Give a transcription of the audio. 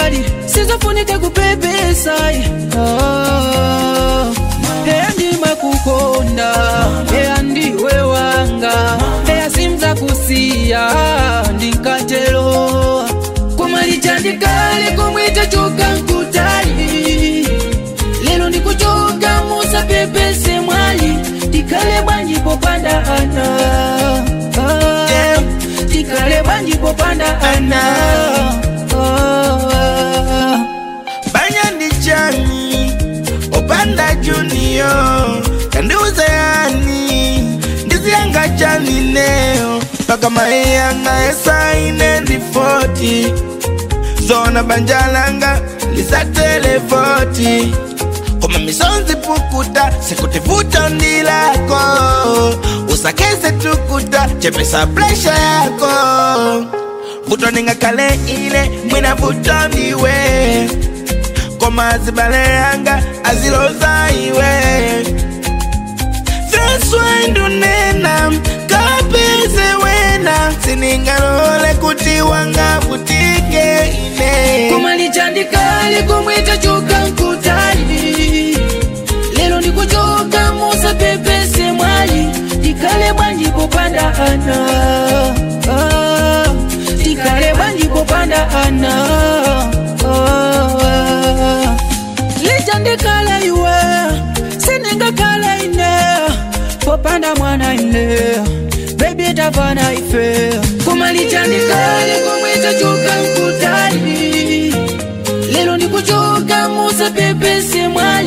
mwali sizofunika kupepesa oh. Eya ndimakukonda eya ndiwe wanga eya simza kusiya ndinkatelo kumalichandikale kumwita choka nkutali lelo ndikuchoka musa pepese mwali tikale bwanji popanda ana ah, tikale bwanji popanda ana ah, banya ndi chani opanda junior kandiuze yani ndiziyanga chani neo paka maiyanga esaine ndi 40 zona banjalanga lisatelefoti koma misonzi pukuta sikutivuta ndilako usakese tukuta chepesa presha yako vuto ningakale ile mwina vuto ndiwe koma zibale yanga aziloza iwe zaswandunena kapeze wena siningalole kuti wangavutike ine kumalichandikale kumwita choka nkutali lelo ndikuchoka musa pepese mwali tikale bwanji popanda ana ah, tikale bwanji popanda ana ah, lichandikala iwe siningakala ine popanda mwana ine bebi tavana ife kumalichandikale kumwita choka nkutali lelo ndikuchoka musa pepese mwali